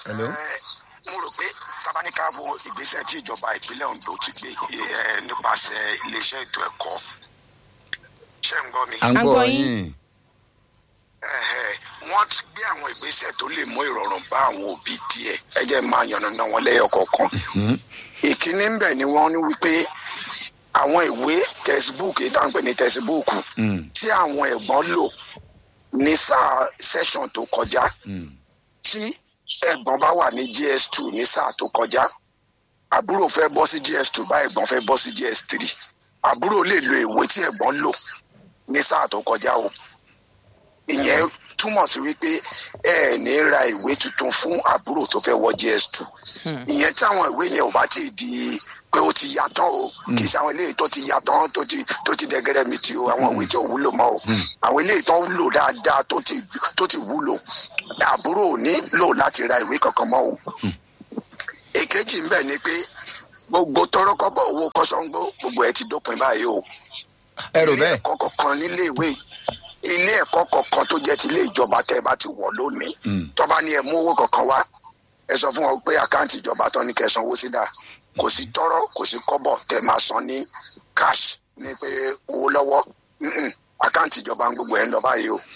hello. mo rò pé tabaníkà wo ìgbésẹ̀ tí ìjọba ìpínlẹ̀ ondo ti gbé eh, nípasẹ̀ iléeṣẹ́ ètò ẹ̀kọ́ ṣé ń gbọ́ mi. à ń À ń gbọ́ gbọ́ yín. yín. Ẹ̀hẹ̀, wọ́n ti gbé àwọn ìgbésẹ̀ tó lè mú ìrọ̀rùn bá àwọn òbí díẹ̀ ẹ jẹ́ máa yànnàná wọn lẹ́yọ̀ kọ̀ọ̀kan. Hmm. ìkíní ń bẹ̀ ni wọ́n ní wípé àwọn ìwé textbook èyí tá à ń pè ní textbook Hmm. tí àwọn ẹ̀gbọ́n lò ní sáà session tó kọjá Hmm. tí ẹ̀gbọ́n bá wà ní gs two ní sáà tó kọjá àbúrò fẹ́ bọ́ sí gs two bá ẹ̀gbọ́n fẹ́ bọ́ sí gs three àbúrò lè lo ìwé tí ẹ̀gbọ́n lò ní sáà tó kọjá o ìyẹn túmọ̀ sí wípé ẹ ẹ̀ ní ra ìwé tuntun fún àbúrò tó fẹ́ wọ gs two ìyẹn tí àwọn ìwé yẹn ò bá ti di pé ó ti yàtọ̀ o kì í ṣe àwọn eléyìí tó ti yàtọ̀ tó ti tó ti dẹgẹrẹ mi ti o àwọn ìwé tí ò wúlò mọ́ o àwọn eléyìí tó ń lò dáadáa tó ti tó ti wúlò àbúrò ò ní lò láti ra ìwé kankan mọ́ o èkejì ń bẹ ni pé gbogbo tọrọkọbọ owó kọsọńgbó gbogbo ẹ ti dópin báyìí o ẹ rò ilé bẹ́ẹ̀. ẹ̀kọ́ kọ̀ọ̀kan nílé ìwé ilé ẹ̀kọ́ kọ̀ọ̀kan tó jẹ́ ti ilé ìjọba tẹ́ ẹ bá ti wọ̀ lónìí Mm. tọ́ba ní ẹ mú owó kankan wá ẹ sọ fún wọn pé àkáǹtì ìjọba tán ní kẹ́ ẹ sanwó sí dà kò sí tọrọ kò sí kọ́bọ̀ tẹ́ máa san ní cash ní pé owó lọ́wọ́ Mm-mm. àkáǹtì ìjọba ń gbogbo ẹ̀ ń lọ báyìí o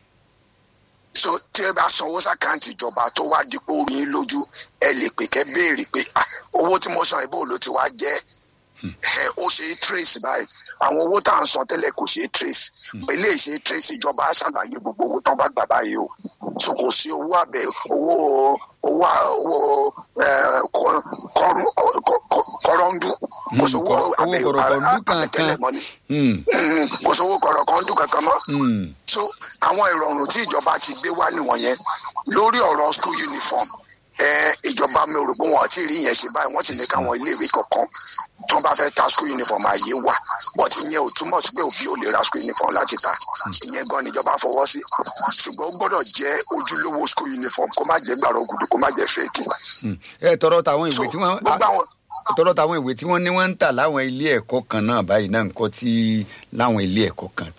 so tí ẹ bá sanwó sàkáǹtì ìjọba tó wá dípò orí yín lójú ẹ lè pè kẹ́ béèrè pé ah, owó tí mo san ìbò ló ti wá jẹ́ ẹ ó ṣe é trace báyìí àwọn owó tá à ń san tẹ́lẹ̀ kò ṣe é trace ilé ìṣe trace ìjọba á ṣàlàyé gbogbo owó tán bá gbà báyìí o so kò sí owó àbẹ owó owó owó ẹ, kọ- kọrún- kọ- kọ- kọrọ́ndú kò sí owó owó àbẹ kọ̀rọ̀kọ̀ndú àbẹ̀tẹ́lẹ̀ kankan. mọ́ ni Hmm. Mm, kò sí owó kọ̀rọ̀kọ̀ndú kankan mọ́ Hmm. so àwọn ìrọ̀rùn tí ìjọba ti gbé wá nìwọ̀nyẹn lórí ọ̀rọ̀ school uniform ẹ ìjọba mi ò rò pé wọn ò tí ì rí yẹn ṣe báyìí wọ́n ti ní káwọn iléèwé kọ̀ọ̀kan tó bá fẹ́ ta school uniform ààyè wà but ìyẹn ò túmọ̀ sí pé òbí ò lè ra school uniform láti ta ìyẹn gan ni ìjọba fọwọ́ sí ṣùgbọ́n ó gbọ́dọ̀ jẹ́ ojúlówó school uniform kó má jẹ́ gbàrọ̀ gùdù kó má jẹ́ fake. Hmm. ẹ tọrọ táwọn so ìwé tí wọ́n gbogbo àwọn tọrọ táwọn ìwé tí wọ́n ní wọ́n ń tà láwọn ilé ẹ̀kọ́ kan náà báyìí náà nǹkan tí láwọn ilé ẹ̀kọ́ kan.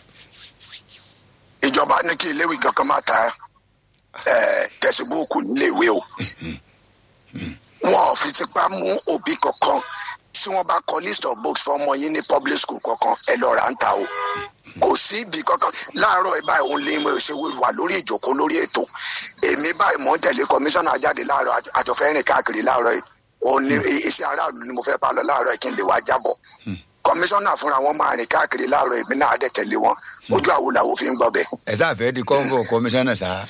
ìjọba ní kí iléèwé kankan má ta ẹ tẹsibúùkù níléèwé o wọn ò fi tipa mú òbí kankan tí wọn bá kọ list of books fún ọmọ yín ní public school kankan ẹ lọ rà ń ta o kò sí ibi kankan láàárọ̀ ẹ báyìí òun lè mọ ìṣe wà lórí ìjókòó lórí ètò èmi báyìí mò ń tẹ̀lé kọmíṣánná jáde láàárọ̀ àjọ- àjọfẹ́ rìn káàkiri láàárọ̀ yìí òun ní iṣẹ́ aráàlú ni mo fẹ́ bá lọ láàárọ̀ yìí kí n lè wá jábọ̀ kọmíṣánná fúnra wọn máa rìn káàkiri láàárọ̀ èmi náà á dẹ̀ tẹ̀lé wọn ojú àwo làwọn fi ń gbọ́ bẹ́ẹ̀. ẹ sáfẹ́ di kọ́ńgọ̀ kọmíṣánná sá.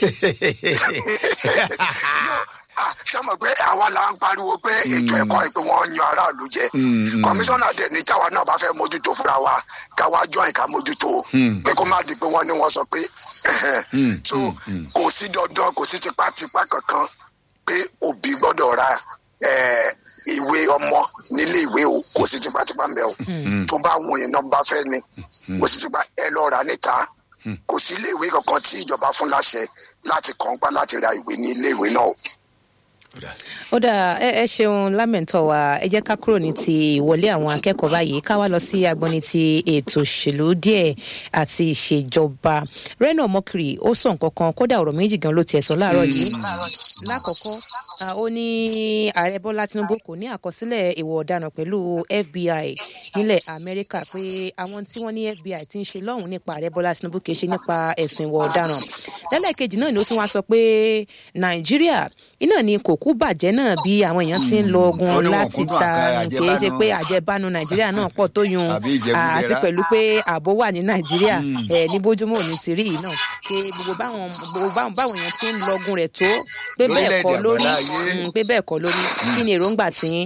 Ah, ṣé mo pé àwa la ń pariwo pé ètò ẹ̀kọ́ yìí pé wọ́n yan aráàlú jẹ Mm, mm. kọmíṣánná dẹ̀ ní táwa náà bá fẹ́ mójútó fúnra wa káwa join ká mójútó Mm. pé kó má di pé wọ́n ní wọ́n sọ pé Mm, so mm, mm. kò sí dandan kò sí tipátipá kankan pé òbí gbọ́dọ̀ ra eh, ìwé ọmọ nílé ìwé o kò sí tipátipá ń bẹ o tó bá wọn yẹn náà bá fẹ́ ni kò sí tipá ẹ lọ rà níta kò sí ilé ìwé kankan tí ìjọba fún láṣẹ láti kàn pa láti ra ìwé ní ilé ìwé náà o. ó dà ẹ ẹ ṣeun lámẹ̀ntọ́ wa ẹ jẹ́ ká kúrò ní ti ìwọlé àwọn akẹ́kọ̀ọ́ báyìí ká wá lọ sí agbọ́ni ti ètò òṣèlú díẹ̀ àti ìṣèjọba reno mokri ó sọ nǹkan kan kódà ọ̀rọ̀ méjì gan ló tiẹ̀ sọ láàárọ̀ yìí lákọ̀ọ́kọ́ ah, ó ní ààrẹ bọ́lá tinubu kò ní àkọsílẹ̀ ìwà ọ̀daràn pẹ̀lú fbi nílẹ̀ amẹ́ríkà pé àwọn tí wọ́n ní fbi ti ń ṣe lọ́hùn nípa ààrẹ bọ́lá tinubu kì í ṣe nípa ẹ̀sùn ìwà ọ̀daràn lẹ́lẹ́kejì náà ni ó tún wá sọ pé nàìjíríà iná ni kò kú bàjẹ́ náà bí àwọn èèyàn ti ń lọ Ó ogun ní wọn láti kúndùn ta àkàrà kì í ṣe àjẹbánu. pé àjẹbánu nàìjíríà náà pọ̀ tó yun Àbí ìjẹgúdújẹrá. àti pẹ̀lú pé ààbò wà ní nàìjíríà ẹ̀ ní bójúmọ́ òní ti rí yìí náà pé gbogbo báwọn gbogbo báwọn báwọn èèyàn ti ń lọgun rẹ̀ tó pé bẹ́ẹ̀ kọ́ Lórílẹ̀-èdè lórí àgbáláyé. Mm, pé bẹ́ẹ̀ kọ́ lórí kí ni èròǹgbà tiyín.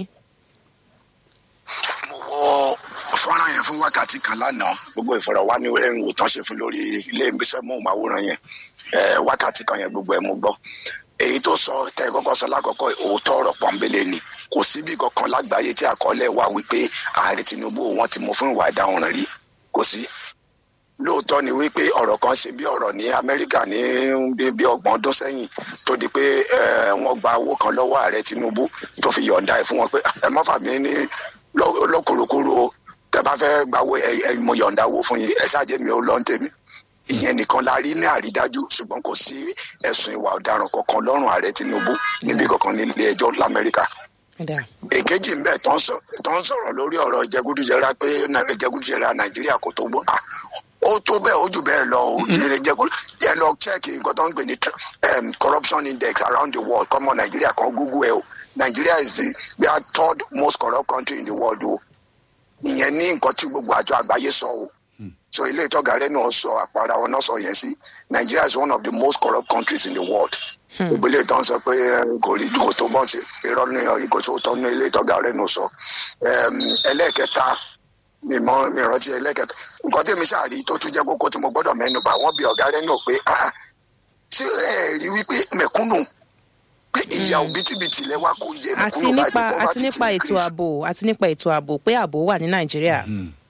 mo wọ fọ́nrán yẹn fún wákàtí kan lánàá gbogbo ìfọ̀rọ̀wánilẹ́nuwò tán ṣe fún lórí ilé ìgbésẹ̀ móhùnmáwòrán yẹn eh, wákàtí kan yẹn gbogbo ẹ̀ mo gbọ́ èyí tó sọ tẹ ẹ kọ́kọ́ sọ lákọ̀ọ́kọ́ òótọ́ ọ̀rọ̀ pọ́nbélé ni kò síbi kankan lágbàáyé tí àkọọ́lẹ̀ wà wípé ààrẹ tinubu wọn ti mú fún ìwà ìdáhùn rí kò sí lóòótọ́ ni wípé ọ̀rọ̀ kan ṣe bí ọ̀rọ̀ ní amẹ́ríkà ní bí- bí ọgbọ̀n ọdún sẹ́yìn tó di pé eh, wọ́n gba owó kan lọ́wọ́ ààrẹ tinubu tó fi yọ̀ǹda ẹ̀ fún wọn pé ẹ má fà mí ní lọ́kùrùkùrù o tẹ bá fẹ́ gba owó ẹ ẹ mo yọ̀ǹda owó fún yín ẹ ṣáàjẹ́ mi ò lọ́n tèmi ìyẹn nìkan la rí ní àrídájú ṣùgbọ́n kò sí ẹ̀sùn ìwà ọ̀daràn kankan lọ́rùn ààrẹ tinubu níbi kankan nílé ẹjọ́ lamẹ́ríkà èkejì ń bẹ tó ń sọ̀rọ̀ lórí ọ̀rọ̀ jẹgúdújẹrá pé jẹgúdújẹrá nàìjíríà kò tó gbọ́ ó tó bẹ́ẹ̀ ó jù bẹ́ẹ̀ lọ o ìrìn jẹgúdú yẹ lọ chẹ́ẹ̀kì nǹkan tó ń gbé ní corruption index around the world kọ́mọ nàìjíríà kan google ẹ o nàìjíríà is the we are third most corrupt country in the world o ìyẹn ní nǹkan tí gbogbo àjọ àgbáyé sọ o so ilé ìtọ́gà rẹ náà sọ àpárá wọn náà sọ yẹn sí nigeria is one of the most corrupt countries in the world gbogbo ilé ìtọ́ sọ pé kò rí kò tó bọ́ sí irọ́ ní ìkò tó tọ́ ní ilé ìtọ́gà rẹ náà sọ ẹlẹ́ẹ̀kẹta mi mọ mi rántí ẹlẹ́ẹ̀kẹta nǹkan tí mi ṣàrí tó tún jẹ́ kókó tí mo gbọ́dọ̀ mẹ́nu bà wọ́n bí ọ̀gá rẹ náà pé ṣé ẹ rí wípé mẹ̀kúnnù pé ìyà òbítíbitì lẹ wá kó yẹ àti nípa àti nípa ètò ààbò àti nípa ètò ààbò pé ààbò wà ní nàìjíríà.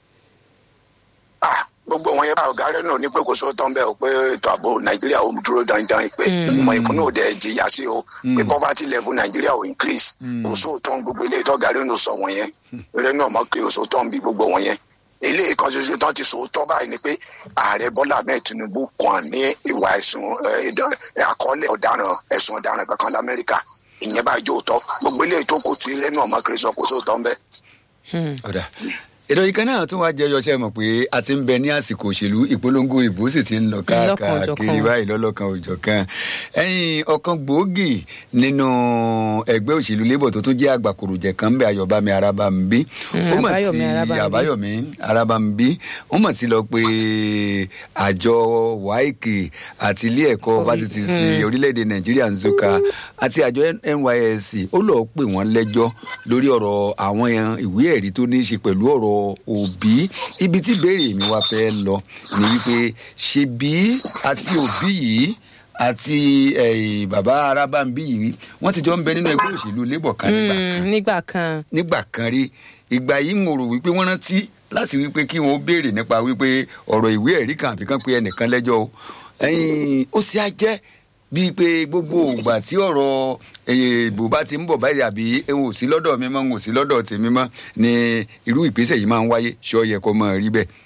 gbogbo wọn yẹn bá ọgá rẹ náà ní pé kò sóò tán bẹ́ẹ̀ o pé ètò ààbò nàìjíríà ò dúró dandan pé ìmọ̀ ìkúnnú ò dẹ̀ jìyà sí o pé poverty level nàìjíríà ò increase kò sóò tán gbogbo ilé ìtọ́gà rẹ náà sọ wọn yẹn rẹ náà mọ̀ pé kò sóò tán bí gbogbo wọn yẹn ilé ìkan ṣoṣo tán ti sòótọ́ báyìí ni pé ààrẹ bọ́lá ahmed tinubu kàn ní ìwà ẹ̀sùn àkọọ́lẹ̀ ọ̀daràn ẹ̀sùn ọ̀daràn kankan lamẹ́ríkà ìyẹn bá jó tọ́ gbogbo ilé ìtókò tí ilé náà mọ̀ kiri sọ kó sóòtọ́ ń bẹ́. ọ̀dà ìròyìn kan náà tún wá jẹyọ ṣe mọ̀ pé a ti ń bẹ ní àsìkò òṣèlú ìpolongo ìbò sì ti ń lọ káàkiri báyìí lọ́lọ́kan òjọ̀kan ẹ̀yìn ọ̀kan gbòógì nínú ẹgbẹ́ òṣèlú labour tó tún jẹ́ àgbàkòròjẹ̀ kan ń bẹ ayọ̀bámi arábàmbí ó mọ̀ tí àbáyọ̀mí arábàmbí ó mọ̀ tí lọ pé àjọ wáìkì àti ilé ẹ̀kọ́ fásitì sí orílẹ̀-èdè nàìjíríà nzuka àti àjọ nysc ó lọ́ọ́ pè wọ́n lẹ́jọ́ lórí ọ̀rọ̀ àwọn ìwé ẹ̀rí tó ní í ṣe pẹ̀lú ọ̀rọ̀ òbí ibi tí béèrè mi wá fẹ́ lọ ni wípé ṣebí àti òbí yìí àti bàbá arábàmbí yìí wọ́n ti jọ ń bẹ nínú ẹgbẹ́ òṣèlú labour kan nígbà kan nígbà kan rí ìgbà yìí mo rò wípé wọ́n rántí láti wípé kí wọ́n béèrè nípa wípé ọ̀rọ̀ ìwé ẹ̀rí kan àbí kan pé ẹnìkan lẹ́jọ́ o ó sì á jẹ́ bíi pé gbogbo ògbà tí ọ̀rọ̀ ìbò bá ti ń bọ̀ báyìí àbí n ò sí lọ́dọ̀ mi mọ́ n ò sí lọ́dọ̀ tèmi mọ́ ni irú ìgbésẹ̀ yìí máa ń wáyé ṣọ́ yẹ kó máa rí bẹ́ẹ̀.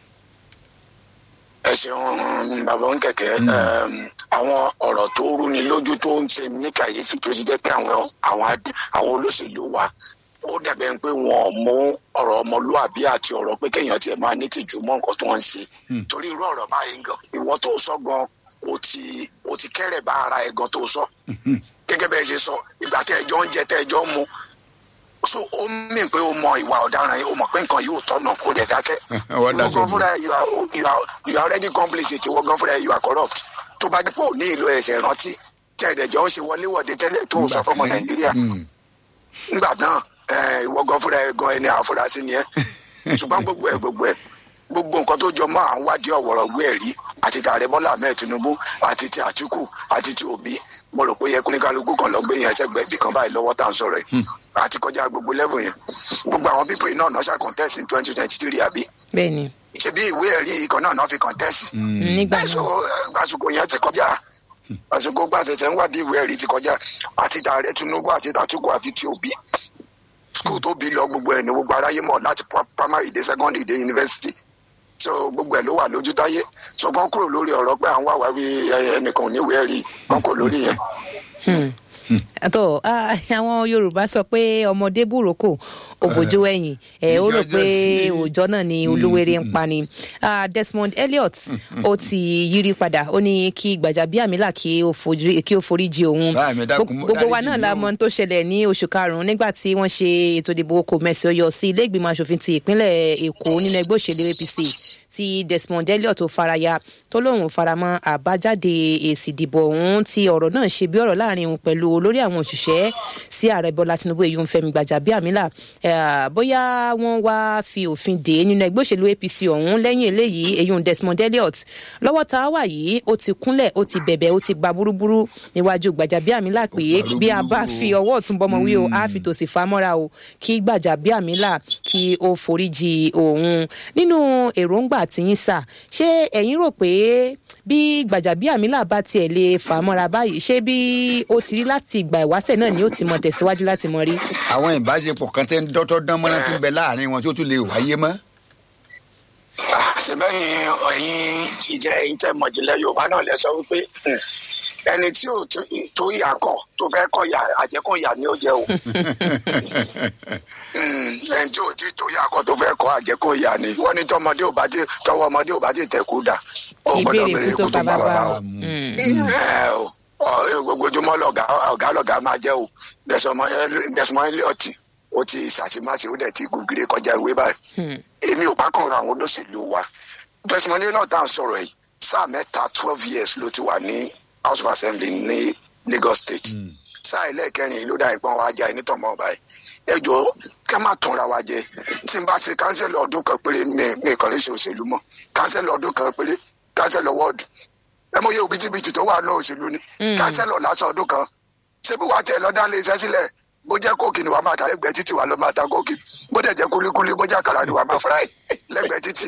ẹ ṣeun bàbá ń kẹ̀kẹ́ àwọn ọ̀rọ̀ tó rúni lójú tó ń ṣe ní kàyéfì tó ti jẹ́ pé àwọn àwọn olóṣèlú wa ó dàbẹ̀ pé wọn ò mú ọ̀rọ̀ ọmọlúwàbí àti ọ̀rọ̀ pé kéèyàn tiẹ̀ máa ní tìjú mọ́ nǹkan tó ń ṣe torí irú ọ̀rọ̀ báyìí gan ìwọ tó sọ gan o ti o ti kẹ́rẹ̀ bá ara ẹ̀ gan tó sọ gẹ́gẹ́ bẹ́ẹ̀ ṣe sọ ìgbà tẹ́ ẹjọ́ ń jẹ tẹ́ ẹjọ́ ń mu so ó mìn pé o mọ ìwà ọ̀daràn yìí o mọ̀ pé nǹkan yóò tọ̀nà kó dẹ̀ dákẹ́ ìwọ gan fúnra you are you are you are already complicit ìwọ gan fúnra you are corrupt tó bá dípò ní ìlú ẹsẹ̀ rántí tẹ́ ẹ̀dẹ̀jọ́ ń ṣe wọléwọ̀de tẹ́lẹ̀ tó sọ fọmọ nàìjíríà nígbà náà ìwọ gan fúnra ẹ gan ẹni àfúrásì ni ẹ ṣùgbọ́n gbogbo ẹ gbogbo ẹ gbogbo nǹkan tó jọ mọ́ à ń wádìí ọ̀wọ̀rọ̀ gbé ẹ̀rí àti tààrẹ bọ́lá ahmed tinubu àti ti àtìkù àti ti òbí mo rò pé yẹ kúníkálukú kan lọ gbé yẹn sẹ́gbẹ̀ẹ́ bí kan báyìí lọ́wọ́ tá à ń sọ̀rọ̀ yìí àti kọjá gbogbo level yẹn gbogbo àwọn pípọ̀ iná náà ṣà contest in twenty twenty three àbí. bẹ́ẹ̀ni. ṣe bí ìwé ẹ̀rí ikọ̀ náà náà fi contest. nígbà náà àsìkò yẹn ti kọjá àsìkò gbàṣẹṣẹ ń wádìí ìwé ẹ̀rí ti kọjá àti tààrẹ tinubu àti tàtúkù àti ti òbí school tó bí lọ gbogbo ẹ̀ ní gbogbo aráyé mọ̀ láti primary dé secondary dé university so gbogbo ẹ ló wà lójú táyé so kàn kúrò lórí ọ̀rọ̀ pé à ń wá wá wí ẹnìkan ò ní ìwé ẹ̀rí kàn kúrò lórí yẹn. àtọ àwọn yorùbá sọ pé ọmọdé búròkò òbòjú ẹ̀yìn ẹ ó rò pé òòjọ́ náà ni olúwere ń pa ni desmond elliot ó ti yírí padà ó ní kí gbàjàbíàmílà kí ó forí jì òun gbogbo wa náà la mọ tó ṣẹlẹ̀ ní oṣù karùnún nígbà tí wọ́n ṣe ètò ìdìbò kò mẹsì ọyọ sí ilé ìgbìmọ̀ asòfin ti ìpínlẹ̀ èkó nínú ẹgbẹ́ òṣèlú apc tí desmond elliot tó faraya tó lóun faramọ́ àbájáde èsì ìdìbò ọ̀hún tí ọ̀rọ̀ náà ṣe bí ọ̀rọ̀ láàrin òun pẹ̀lú olórí àwọn òṣìṣẹ́ sí ààrẹ bọ́lá tinubu èyí ń fẹ́mi gbàjàbíàmílà bóyá wọ́n wá fi òfin dè é nínú ẹgbẹ́ òṣèlú apc ọ̀hún lẹ́yìn eléyìí èyí ń desmond elliot lọ́wọ́ tá a wà yìí ó ti kúnlẹ̀ ó ti bẹ̀bẹ̀ ó ti gba burúburú níwájú gbàjàbíàmílà pé bí a bá fi ọwọ́ ọ̀tún bọ́mọ wí o á fi tòsì fa mọ́ra o kí gbàjàbíàmílà kí ó foríjì òun nínú èròǹgbà tìyín sà ṣé ẹ̀yin rò pé bí gbàjàbíàmílà bá tiẹ̀ lè fà á mọ́ra báyìí ṣé bí ó ti rí láti ìgbà ìwáṣẹ̀ náà ni ó ti mọ tẹ̀síwájú láti mọ rí. àwọn ìbáṣepọ̀ kan tẹ́ ń dọ́tọ́ dán mọ́ná ti ń bẹ láàrin wọn tí ó tún lè wáyé mọ́. àṣebẹ́yìn ẹ̀yin ìjẹ́ ẹ̀yin tẹ́ mọ̀jìnlẹ̀ yorùbá náà lẹ sọ wípé ẹni tí ò tó yà kọ tó fẹ́ kọ yà àjẹkùn yà ni ó jẹ o ẹni tí ò tí tó yà kọ tó fẹ́ kọ àjẹkùn yà ni wọ́n ní tọmọdé ò bá ti tọwọ́ ọmọdé ò bá ti tẹ̀kú dà ó gbọ́dọ̀ bèrè ikú tó bá bàbá o gbogbo ojúmọ́ lọ̀gá ọ̀gá lọ̀gá máa jẹ́ o gbẹ̀sùmọ́ ilé ọtí ó ti ṣàṣìmáṣe ó dẹ̀ ti gògìrì kọjá ìwé báyìí èmi ò bá kàn ra àwọn olóṣèlú wa gbẹ̀sùmọ́ ilé náà tá à ń sọ̀rọ̀ yìí sáà mẹ́ta twelve years ló ti wà ní house of assembly ní Lagos state sáà ẹlẹ́ẹ̀kẹrin ló dá ìpọ́n wa já ẹni tọ̀mọ́ báyìí ẹ jọ ká má tanra wa jẹ tí n bá ti kánsẹ́lì ọdún kan péré mi kàn lè ṣe òṣèlú mọ́ kánsẹ́lì ọdún kan péré kánsẹ́lì wọ́ọ̀dù ẹ mọ iye òbítíbitì tó wà ní òṣèlú ni kánsẹ́lì lásán ọdún kan ṣébí wàá tẹ̀ lọ́dá lè ṣẹ́ sílẹ̀ bó jẹ́ kóòkì ni wàá máa ta lẹ́gbẹ̀ẹ́ títì wàá lọ máa ta kóòkì bó dẹ̀ jẹ́ kúlíkúlí bó jẹ́ àkàrà ni wàá máa fúráì lẹ́gbẹ̀ẹ́ títì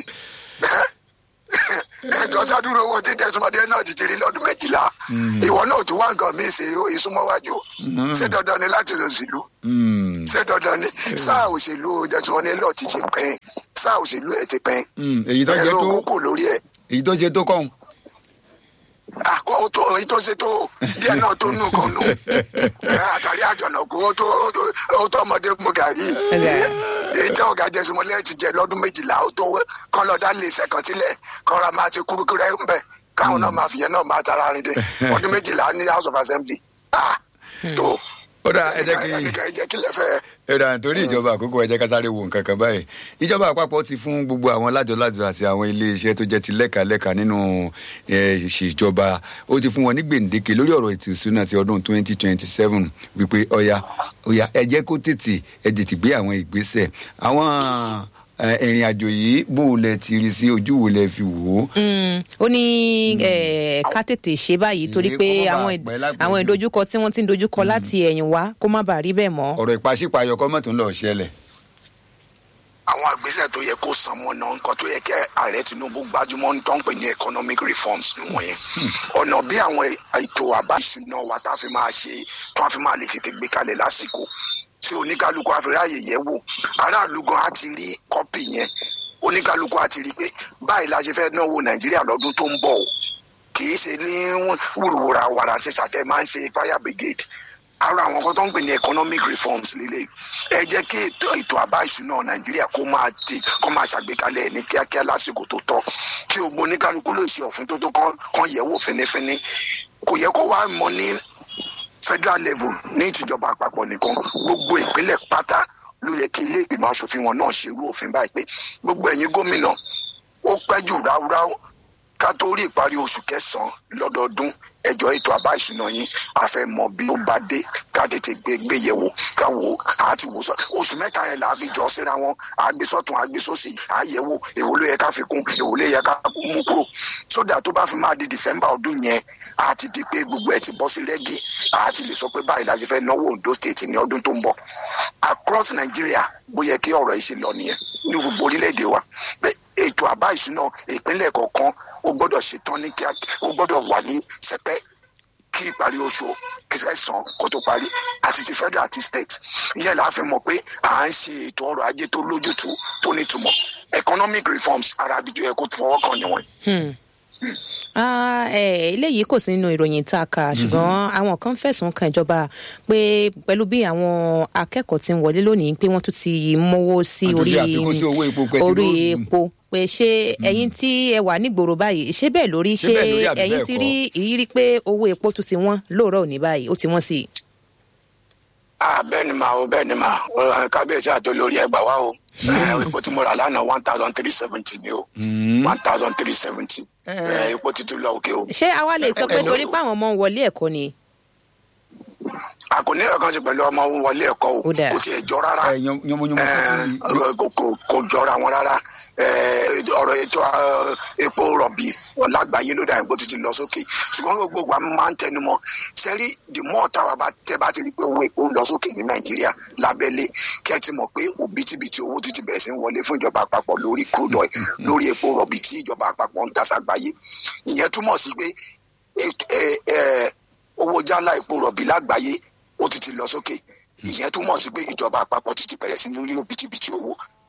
ẹjọ́ sádúró owó títẹ súnmọ́dé náà ti ti rí lọ́dún méjìlá ìwọ náà tún wá nǹkan míì ṣe ìsúnmọ́wájú ṣé dandan ni láti òṣèlú ṣé dandan ni sáà òṣèlú ìjọsìn ní lọ́ọ̀ ti ṣe pẹ́ẹ́n sáà òṣèlú ẹ̀ ti pẹ́ẹ́n èyí tó ṣe ẹ̀rọ tó owó kò lórí ẹ̀ èyí tó ṣe tó kọ́hún. àkọ́ tó èyí tó ṣe tó díẹ̀ náà tó nù kan nù àtàrí àjọ̀nàkú ó tó ó tó ọmọdé mu gàrí èyí tí ọ̀gá jẹsùmọ́lẹ́ ti jẹ lọ́dún méjìlá ó tó kán lọ́ọ́ dá lè ṣẹ̀kan sílẹ̀ kán ra máa ti kúrúkúrú ẹ̀ ń bẹ̀ káwọn náà máa fìyẹn náà máa tara rìn dé ọdún méjìlá ní house of assembly ah tó ó dà ẹ jẹ́ kí ẹ jẹ́ kí lẹ fẹ́ ẹ̀rọ nítorí ìjọba àkókò ẹ jẹ́ ká sáré wo nǹkan kan báyìí ìjọba àpapọ̀ ti fún gbogbo àwọn lájọlájọ àti àwọn iléeṣẹ́ tó jẹ́ ti lẹ́kàlẹ́kà nínú eh, ìṣèjọba ó ti fún wọn ní gbèǹdéke lórí ọ̀rọ̀ ètò ìṣúná ti ọdún twenty twenty seven wípé ọ̀ya ọ̀ya ẹ jẹ́ kó tètè ẹ tètè gbé àwọn ìgbésẹ̀ àwọn eh, ìrìn àjò yìí bó o lẹ ti rí sí ojú wo lẹ fi wò ó. ó ní eh, ká tètè ṣe báyìí torí Ṣe pé kó má bàa àwọn ì- pẹ́ lápẹ̀jù. àwọn ìdojúkọ tí wọ́n ti ń dojúkọ láti ẹ̀yìn wá kó má bàa rí bẹ́ẹ̀ mọ́. ọ̀rọ̀ ìpàṣípààyọ̀ kọ́ mọ̀tò ń lọ ṣẹlẹ̀. àwọn àgbésẹ̀ tó yẹ kó san mọ́ náà nǹkan tó yẹ kí ààrẹ Tinubu gbájúmọ́ ń tán pè ní economic reforms nìwọ̀nyẹn ọ̀nà bí àwọn ètò àbá ìṣúná wa tá a fi máa ṣe tó a fi máa lè tètè gbé kalẹ̀ lásìkò tí oníkálukú àfiráyè yẹ̀ wò aráàlú gan á ti rí kọ́pì yẹn oníkálukú á ti rí pé báyìí la ṣe fẹ́ náwó Nàìjíríà lọ́dún tó ń bọ̀ o kì í ṣe ní wùrùwùrà wàrà ṣe ṣàtẹ máa ń ṣe fire brigade ara àwọn kan tó ń pè ní economic reforms líle ẹ jẹ́ kí ètò ètò àbá ìṣúná nàìjíríà kó máa ti kó máa ṣàgbékalẹ̀ ẹ̀ ní kíákíá lásìkò tó tọ́ kí o gbọ́ oníkálukú lè ṣe òfin tó tó kán kán yẹ̀ wò fínífíní kò yẹ kó wá mọ ní federal level ní ìtìjọba àpapọ̀ nìkan gbogbo ìpínlẹ̀ pátá ló yẹ kí ilé ìgbìmọ̀ asòfin wọn náà ṣerú òfin báyìí pé gbogbo ẹ̀yin gómìnà ó pẹ́ jù ráúráú ká tó rí ìparí oṣù kẹsànán lọ́dọọdún ẹjọ́ ètò àbá ìṣúná yín a fẹ́ mọ̀ bí ó bá dé ká tètè gbé gbé yẹ̀ wò ká wò á ti wò sọ oṣù mẹ́ta yẹn là á fi jọ síra wọn àgbésọ̀tún àgbésọ̀sì àyẹ̀wò èwo ló yẹ ká fi kún èwo ló yẹ ká mú kúrò sódà tó bá fi máa di december ọdún yẹn á ti di pé gbogbo ẹ ti bọ́ sí rẹ́gì á ti lè sọ pé báyìí la ṣe fẹ́ náwó Ondo state ní ọdún tó ń bọ̀ across Nigeria bó yẹ kí ọ̀rọ̀ yìí ṣe lọ nìyẹn ní gbogbo orílẹ̀-èdè wa pé ètò àbá ìṣúná ìpínlẹ̀ kọ̀ọ̀kan ó gbọ́dọ̀ ṣetán ní kíá ó gbọ́dọ̀ wà ní sẹpẹ́ kí ìparí oṣù kẹsàn-án kó tó parí àti ti federal àti state ìyẹn là á fi mọ̀ pé à ń ṣe ètò ọrọ̀ ajé tó lójútùú tó nítumọ̀ economic reforms ara àbíjọ yẹ kó fọwọ́ kàn níwọ̀n. Hmm. Ah, eh, eléyìí kò sí nínú ìròyìn tá a kà ṣùgbọ́n àwọn kan fẹ̀sùn kan ìjọba pé pẹ̀lú bí àwọn akẹ́kọ̀ọ́ ti ń wọlé lónìí pé wọ́n tún ti mówó sí Wọ́n tún orí fi àfikún sí owó epo pẹtiró. orí epo pé ṣé ẹ̀yin tí ẹ wà nígboro báyìí ṣé bẹ́ẹ̀ lórí Ṣé ṣé bẹ́ẹ̀ lórí àbí ẹ̀yin bẹ́ẹ̀ ti kọ́? rí ìrírí pé owó epo tún ti wọ́n lóòrọ̀ òní báyìí ó ti wọ́n sí i. ah bẹ́ẹ̀ ni màá o bẹ́ẹ̀ ni màá o ẹ, kábíyèsí àti olórí ẹgbà wa o ẹ, epo tí mo rà lánàá one thousand three seventy ni o one thousand three seventy epo títí lọ òkè o. ṣé àwa lè sọ pé Ẹ- torí pé àwọn ọmọ ń wọlé ẹ̀kọ́ ni. a kò ní ẹ̀kan sí pẹ̀lú ọmọ wọlé ẹ̀kọ́ o Ó dáa. kò tiẹ̀ jọ rárá ẹ yan- yanmoyanmo kan tún ní- Ẹ, kò kò- kò jọra wọn rárá Ẹ, ọ̀rọ̀ ètò ẹ, epo rọ̀bì lágbàáyé ló dà epo títí lọ sókè ṣùgbọ́n gbogbo àwọn máa ń tẹnu mọ́ sẹ́rí the more táwa bá tẹ́ bá ti rí pé owó epo ń lọ sókè ní nàìjíríà lábẹ́lé kẹ́ ẹ ti mọ̀ pé òbítíbitì owó títí bẹ̀rẹ̀ sí ń wọlé fún ìjọba àpapọ̀ lórí crude oil lórí epo rọ̀bì tí ìjọba àpapọ̀ ń dá ságbáyé ìyẹn túmọ̀ sí pé ètò- ẹ, ẹ, owó jálá epo rọ̀bì lágbàáyé ó ti ti lọ sókè ìyẹn túmọ̀ sí pé ìjọba àpapọ̀ ti ti bẹ̀rẹ̀ sí ní rí òbítíbitì owó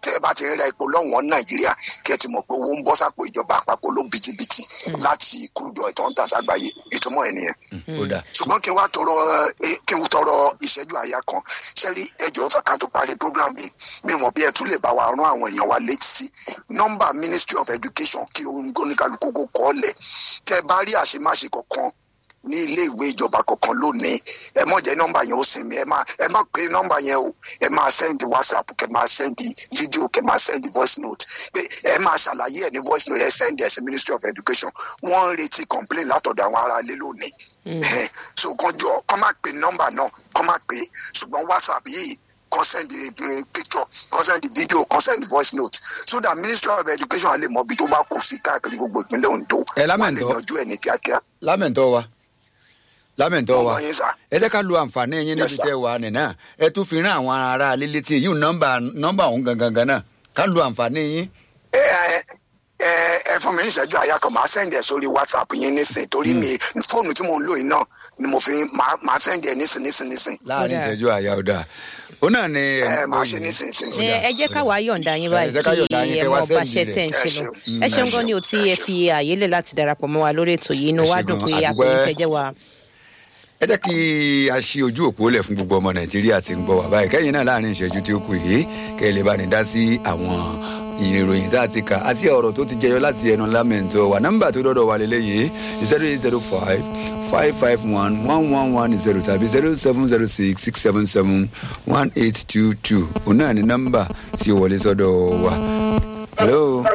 tẹ́ ẹ bá ti ń ra epo lọ́wọ́n nàìjíríà kí ẹ ti mọ̀ pé owó ń bọ́ sápò ìjọba àpapọ̀ ló bìtìbìtì láti kúrúdọ̀ ìtọ́ ń tà ságbáyé ìtumọ̀ ẹ̀ nìyẹn ó dà ṣùgbọ́n kí n wá tọrọ ẹ, kí n tọrọ ìṣẹ́jú àyà kan ṣẹ́rí ẹjọ́ fẹ́ ká tó parí program mi mi mọ̀ bí ẹ tún lè bá wa rán àwọn èèyàn wa létí sí nọ́mbà ministry of education kí oníkálukú kó kọ́ lẹ̀ tẹ́ bá rí àṣemáṣe kankan ní ilé ìwé ìjọba kankan lónìí ẹ mọ̀ jẹ́ nọ́mbà yẹn ó sinmi ẹ má ẹ má pé nọ́mbà yẹn o ẹ máa send whatsapp kẹ máa send video kẹ máa send voice note pé ẹ máa ṣàlàyé ẹ ní voice note ẹ send ẹ sí ministry of education wọ́n ń retí complain látọ̀dọ̀ àwọn ará ilé lónìí Ẹhẹ́n. so kan jọ kọ́ máa pè nọ́mbà náà kọ́ máa pè ṣùgbọ́n whatsapp yìí kan send the picture kan send the video kan send voice note so that ministry of education á lè mọ ibi tó bá kù sí káàkiri gbogbo ìpínlẹ̀ ondo Ẹ wọ́n á lè lámẹ̀ntọ́. yanjú ẹ̀ ní kíákíá. lámẹ̀ntọ́ wa lámẹ̀ntọ́ wa Ọmọ yín sà. ẹ jẹ́ ká lu àǹfààní yín níbi Yes, sir. tẹ́ wà nìyẹn ẹ tún fi rán àwọn ará alẹ́ létí yìí nọ́mbà nọ́mbà òun gangan gan náà ká lu àǹfààní yín ẹ ẹ ẹ ẹ fún mi ní ìṣẹ́jú àyà kan máa sẹ́ndì ẹ̀ sórí whatsapp yín nísìn torí mi fóònù tí mo ń lò yìí náà ni mo fi máa máa sẹ́ndì ẹ̀ nísìn nísìn nísìn. láàrin Ó dáa. ìṣẹ́jú àyà ọ̀dà ó náà ni ẹ máa ṣe nísìn nísìn nísìn. ẹ ẹ jẹ́ káwa yọ̀ǹda yín Ẹ jẹ́ ká báyìí yọ̀ǹda yín kí ẹ kẹ́ wá mọ bá sẹ́ǹdì ṣe tẹ̀ ń rẹ̀. ṣe lọ Ẹ ẹ ṣeun ṣeun. gan ni o tí ẹ fi àyè lẹ̀ láti darapọ̀ mọ́ wa lórí ètò yìí inú Ẹ wa ṣe dùn gan, pé a dúpẹ́. àpèyìn tẹ́jẹ́ wa. ẹ jẹ́ kí a ṣí ojú òpó lẹ̀ fún gbogbo ọmọ nàìjíríà tí ń gbọ́ wá báyìí kẹ́yìn náà láàrin ìṣẹ́jú tí ó kù yìí kẹ́ ẹ lè bá ní dá sí àwọn ìròyìn tá a ti kà àti ọ̀rọ̀ tó ti jẹyọ láti ẹnu lámẹ̀ntọ́ wà nọ́mbà tó dọ́dọ̀ wà lélẹ́yìí zero eight zero five five five one one one one zero tàbí zero seven zero six six seven seven one eight two two òun náà ní nọ́mbà tí ó wọlé sọ́dọ̀ wa. hello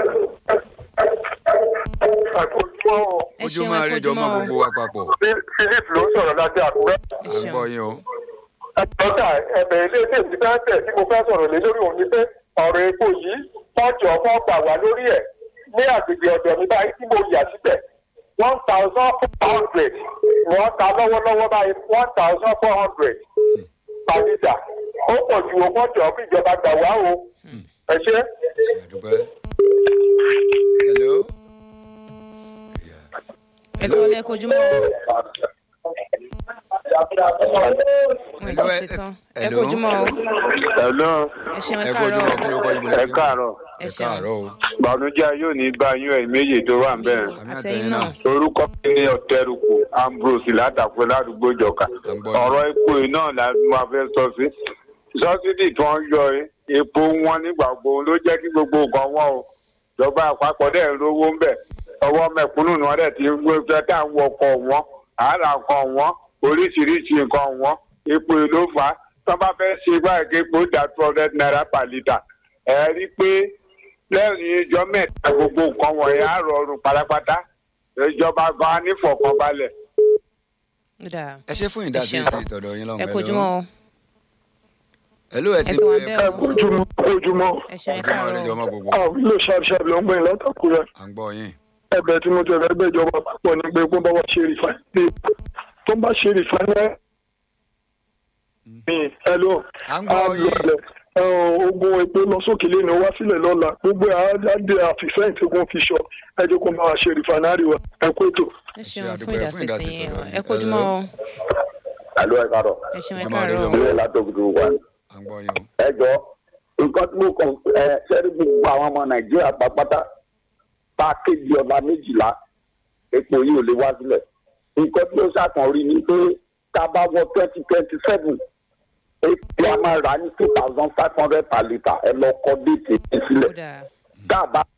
ẹ ojú ṣeun máa ẹ rí jọ kojúmọ́ mọ́ o. gbogbo wa papọ̀ philip ló ń sọ̀rọ̀ láti àkúrẹ́. ẹ à ń ṣeun. gbọ́ yín o. dókítà ẹ̀bẹ̀ ilé iṣẹ́ ti fẹ́ tẹ̀ tí mo fẹ́ sọ̀rọ̀ lé lórí òun ni pé ọ̀rọ̀ epo yìí wọ́n jọ fọ́ gbà wá lórí ẹ̀ ní àgbègbè ọ̀dọ̀ mi báyìí tí mo yà síbẹ̀ one thousand four hundred wọ́n ta lọ́wọ́lọ́wọ́ báyìí one thousand four hundred per litre ó pọ̀ ju owó jọ kí ìjọba gbà wá o ẹ ṣe. àdúpẹ́. hello. ẹ tí wọlé ẹ kojúmọ́ o. ẹ ti ṣe tán ẹ Hello. kojúmọ́ o. hello ẹ ṣeun ẹ ẹ kú ojú mọ́ kí ló káàárọ̀ kọ́ yín bọ̀lẹ́ ẹ káàárọ̀ ẹ ẹ ṣeun káàárọ̀ o. bànújẹ́ yóò ní bá yín ẹ̀ méjì tó wà ń bẹ̀rẹ̀. àmì àtẹ̀yìn náà. orúkọ mi ní ọ̀tẹ̀rùkù ambrose látàpẹ́ ládùúgbò ìjọka À ń gbọ́ yín. ọ̀rọ̀ epo yìí náà la máa fẹ́ sọ sí sọ́sídì tí wọ́n yọ ẹ́, epo wọn nígbà gbogbo ló jẹ́ kí gbogbo nǹkan wọ́n o ìjọba àpapọ̀ dẹ̀ ń rówó ń bẹ̀ ọwọ́ mẹ̀kúnnù ni wọ́n dẹ̀ ti ń gbé fẹ́ tá à ń wọkọ̀ wọn àárà kan wọn oríṣiríṣi nǹkan wọn epo yìí ló fà á tí wọ́n bá fẹ́ ṣe báyìí kí epo dà two hundred naira per litre ẹ̀ rí i pé lẹ́yìn ìjọ mẹ́ta gbogbo nǹkan wọ̀nyí á rọrùn pátápátá ìjọba gan á nífọ̀kànbalẹ̀. Ó dáa. ẹ ṣe fún ìdásí Ẹ ṣeun. ètò ìtọ̀dọ̀ yín lọ́wọ́ ẹ kojúmọ́ o. hello ẹ ti ẹ ti wà bẹ́ẹ̀ o. ojúmọ́ ojúmọ́ ẹ ṣeun ẹ ojú máa rí jọ káàárọ̀. mọ́ gbogbo àwọn ilé ṣàbíṣàbí ló ń gbẹ̀yìn látàkùrẹ́ à ń gbọ́ yín. ẹ̀bẹ̀ tí mo ti rẹ̀ bẹ̀ ìjọba àpapọ̀ ní pé kó bá wa ṣe rìfáìnì tó bá ṣe rìfáìnì mi ẹ̀lò À ń gbọ́ yín. ogun epo lọ sókè lẹ́nu wá sílẹ̀ lọ́la gbogbo àádé àfìfẹ́yìn tí wọ́n fi ṣọ ẹ jẹ́ kó bá wa ṣe rìfáìnì wa ẹ kó ètò. ẹ ṣe ṣeun fún àdúpẹ́ fún ìdásí ìdásí tiyín tọ̀dọ̀ yín. ẹ kojúmọ́ o. àlọ́ ẹ̀ kárọ̀ ẹ ṣeun ẹ Ẹ máa rí káàárọ̀. ọmọ. ilé látòkùtù wà ní. à ń gbọ́ yín o. ẹ jọ nǹkan tí mo kàn ẹ sẹ́rí gbogbo àwọn ọmọ nàìjíríà pápátá pákéjì ọba méjìlá epo yìí ò lè wá sílẹ̀ nǹkan tí ó ṣàkàn rí ni pé tá a bá wọ twenty twenty seven epo a máa rà ní two thousand five hundred per litre ẹ lọ kọ déètì yìí Ó sílẹ̀ dáa. tá a bá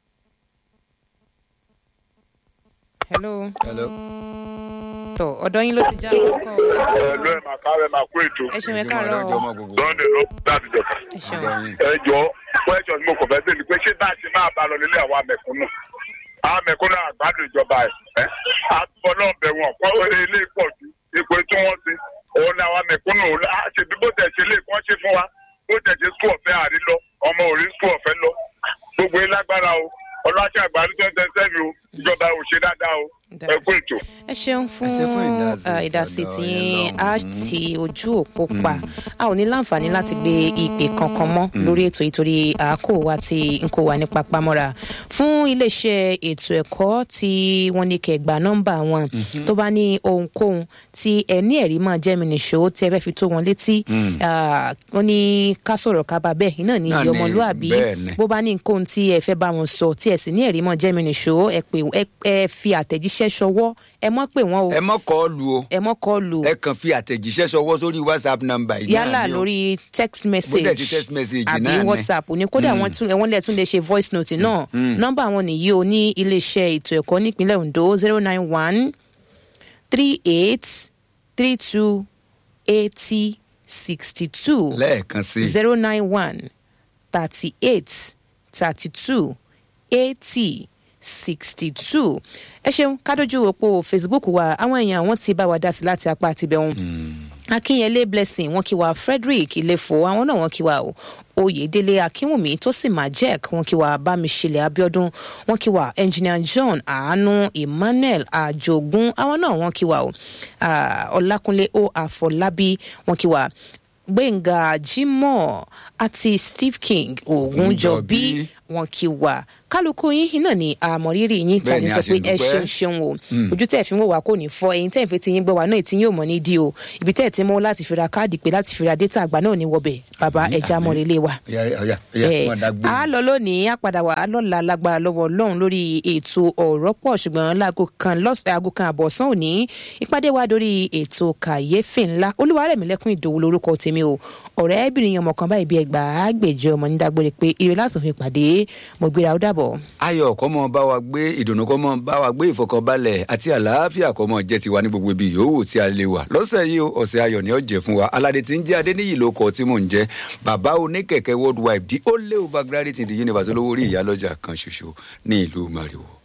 hello. hello. tọ ọ̀dọ̀ yín ló ti já ọkọ o. ẹ lọ ẹ máa kárẹ máa kó ètò ẹ ṣeun ẹ ojú máa rí káàárọ̀ jọ o. mọ́ gbogbo sunday ló láti jọba. ẹ à ń ṣeun. gbọ́ yín. ẹ jọ question tí mo kàn fẹ́ bẹ́ẹ̀ ni pé ṣé bá a ṣe máa bá a lọ nílé àwọn amẹ̀kúnnù àwọn amẹ̀kúnnù àgbàdo ìjọba ẹ̀ ẹ́ àtúbọ̀ náà bẹ̀ wọ́n kọ́ ilé pọ̀ ju ipò tí wọ́n ti òun ni àwọn amẹ̀kúnnù ṣe bí bó tẹ̀ ṣe lè kọ́ ṣe fún wa bó tẹ̀ ṣe skul ọ̀fẹ́ àrí lọ ọmọ òrí skul ọ̀fẹ́ lọ gbogbo yín lágbára o ọlọ́ṣà àgbàdo tó ń tẹ́sẹ̀ mi o ìjọba ò ṣe dáadáa o ẹ kú ètò. ẹ ṣeun fún Ẹ ṣé fún ìdásí uh, ìdásí tọ̀dọ̀ tí yín a lọ́hùn-ún. ti ojú òpó pa a ò ní láǹfààní láti gbé ìpè kankan mọ́ lórí ètò yìí torí àákò wa tí n kò wà ní papamọ́ra fún iléeṣẹ́ ètò ẹ̀kọ́ tí wọ́n ní kẹgbà nọ́mbà wọn tó bá ní ohunkóhun tí ẹ ní ẹ̀rí máa jẹ́ mi nìṣó tí ẹ fẹ́ fi tó wọn létí ah, wọ́n ní ká sọ̀rọ̀ ká bá bẹ́ẹ̀ iná ní Náà iye ni, ọmọlúàbí bẹ́ẹ̀ ni. bó bá ní nǹkan tí ẹ fẹ́ bá wọn sọ tí ẹ sì ní ẹ̀rí máa jẹ́ mi nìṣó ẹ pè ẹ- ẹ fi àtẹ̀jíṣẹ́ ṣọwọ́ ẹ mọ́ pè wọ́n o ẹ mọ kọ́ lu o ẹ mọ́ kọ́ lù ẹ kàn fi àtẹ̀jíṣẹ́ ṣọwọ́ sórí whatsapp number yìí náà yálà ni o. lórí text Bó message dẹ̀ ti text message àbí náà ni. whatsapp ní kódà wọn tún wọn lè tún lè ṣe voice note náà nọ́mbà wọn nìyí o ní iléeṣẹ́ ètò ẹ̀kọ́ nípínlẹ̀ ondo zero nine one three eight three two eighty sixty two lẹ́ẹ̀kan sí i zero nine one thirty eight thirty two eighty sixty two ẹ ṣeun kádójú òpó facebook wa àwọn èèyàn wọn ti bá wa dá sí láti apá àtibẹ̀hún akínyẹlé blessing wọn kí wa frederick ilefo àwọn náà wọn kí wa o oyèdélé akínwùmí tó sì máa jek wọn kí wa bámiṣẹlẹ abiodun wọn kí wa engineer john àánú emmanuel àjogún àwọn náà wọn kí wa o Ah, ọlákúnlé o àfọlábí wọn kí wa gbẹ̀ngà jimoh àti steve king ògúnjọbí Ògúnjọbí. wọn kí wa kálukú yín náà ni àmọ̀rírì yín Bẹ́ẹ̀ tàbí ni, sọ a sì pé ẹ dúpẹ́. ṣeun ṣeun o ojú tẹ̀ fi ń wò wá kò ní fọ ẹ̀yin tẹ̀ ń fi ti yín gbọ́ wá náà tí yín ò mọ̀ ní dí o ibi tẹ̀ ti mú láti fi ra káàdì pé láti fi ra data àgbà náà ní wọbẹ̀ bàbá Àmín, ẹja àmín. mọ̀rẹ́lẹ̀ wa. ọ̀yà ọ̀yà ọ̀yà Eh, wọn dá gbé a lọ lónìí a padà wá lọ́la lágbára lọ́wọ́ ọlọ́run lórí ètò ọ̀rọ̀ pọ̀ ṣùgbọ́n láago kan lọ́sẹ̀ aago kan àbọ̀sán òní ìpàdé wa lórí ètò kàyéfì ńlá olúwarẹ̀mílẹ́kùn ìdòwú lórúkọ tèmi o ọ̀rẹ́bìnrin ọmọ kan báyìí bí ẹgbàá gbèjọ ọmọ nídàgbére pé ire látún fi pàdé mo gbéra ó dàbọ̀. ayọ̀ kọ́ mọ bá wa gbé ìdùnnú kọ́ mọ bá wa gbé ìfọkànbalẹ̀ àti àlàáfíà kọ́ mọ jẹ́ tiwa ní gbogbo ibi yòówù tí a lè wà lọ́sẹ̀ yìí o ọ̀sẹ̀ ayọ̀ ni ó jẹ́ fún wa aládé tí ń jẹ́ adéníyì ló kọ́ tí mò ń jẹ́ bàbá oníkẹ̀kẹ́ worldwide the only overgraduate in the universe olówó orí ìyálọ́jà kan ṣoṣo ní ìlú mariwo.